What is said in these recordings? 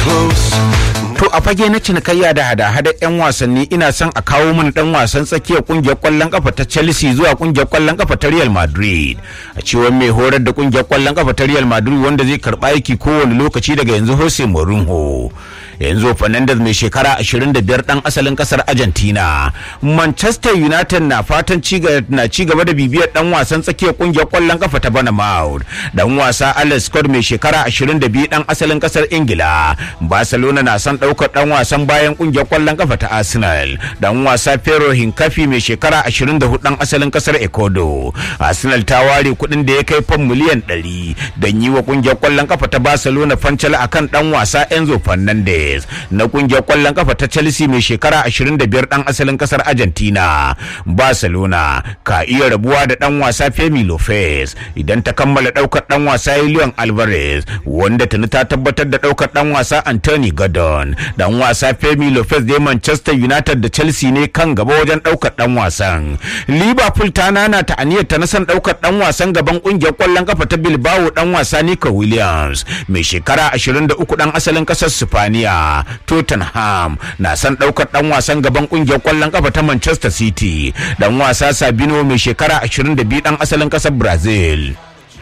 close. To a fage na cinikayya da hada-hada 'yan wasanni ina son a kawo min dan wasan tsakiyar kungiyar kwallon kafa ta Chelsea zuwa kungiyar kwallon kafa ta Real Madrid. A cewar mai horar da kungiyar kwallon kafa ta Real Madrid wanda zai karba aiki kowane lokaci daga yanzu Jose Mourinho. Yanzu Fernandez mai shekara 25 dan asalin kasar Argentina. Manchester United na fatan na ci gaba da bibiyar dan wasan tsakiyar kungiyar kwallon kafa ta Bournemouth. Dan wasa Alex Scott mai shekara 22 dan asalin kasar Ingila. Barcelona na son daukar dan wasan bayan kungiyar kwallon kafa ta Arsenal. Dan wasa Pedro Hinkafi mai shekara 24 dan asalin kasar Ecuador. Arsenal ta ware kuɗin da ya kai fam miliyan 100 don yi wa kungiyar kwallon kafa ta Barcelona fancala akan dan wasa Enzo Fernandez na kungiyar kwallon kafa ta Chelsea mai shekara 25 dan asalin kasar Argentina. Barcelona ka iya rabuwa da dan wasa Femi Lopez idan ta kammala daukar dan wasa Julian Alvarez wanda tuni ta tabbatar da daukar dan wasa Anthony Gordon. Dan wasa Femi Lopez dai Manchester United da Chelsea ne kan gaba wajen daukar dan wasan. Liverpool ta nana ta aniyar ta na son daukar dan wasan gaban kungiyar kwallon kafa ta Bilbao dan wasa Nico Williams mai shekara 23 dan asalin kasar Spaniya. Tottenham na son daukar dan wasan gaban kungiyar kwallon kafa ta Manchester City. Dan wasa Sabino mai shekara 22 dan asalin kasar Brazil.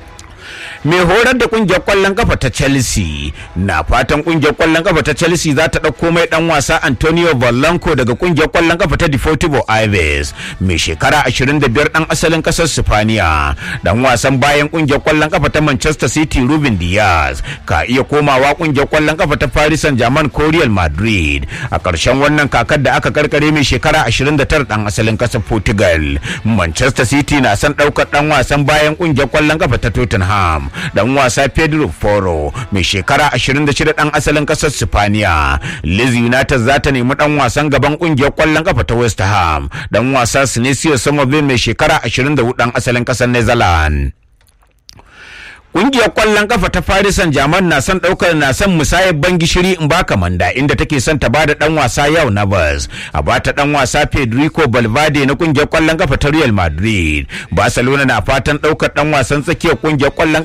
mai horar da kungiyar kwallon kafa ta Chelsea na fatan kungiyar kwallon kafa ta Chelsea za ta ɗauko mai dan wasa Antonio Vallanco daga kungiyar kwallon kafa ta Deportivo Aves mai shekara 25 dan asalin kasar Spaniya dan wasan bayan kungiyar kwallon kafa ta Manchester City Ruben Diaz ka iya komawa kungiyar kwallon kafa ta Paris Saint-Germain ko Real Madrid a ƙarshen wannan kakar da aka karkare mai shekara 29 dan asalin kasar Portugal Manchester City na son ɗaukar dan wasan bayan kungiyar kwallon kafa ta Tottenham dan wasa Pedro Foro mai shekara 26 dan asalin kasar Spaniya. Leeds United za ta nemi dan wasan gaban kungiyar kwallon kafa ta West Ham dan wasa Sinesio Somerville mai shekara 24 dan asalin kasar Netherlands. Kungiyar kwallon kafa ta Paris Saint-Germain na son daukar na son musayar ban gishiri in baka manda inda take son ta bada dan wasa yau na Navas a bata dan wasa Federico Valverde na kungiyar kwallon kafa ta Real Madrid. Barcelona na fatan daukar dan wasan tsakiyar kungiyar kwallon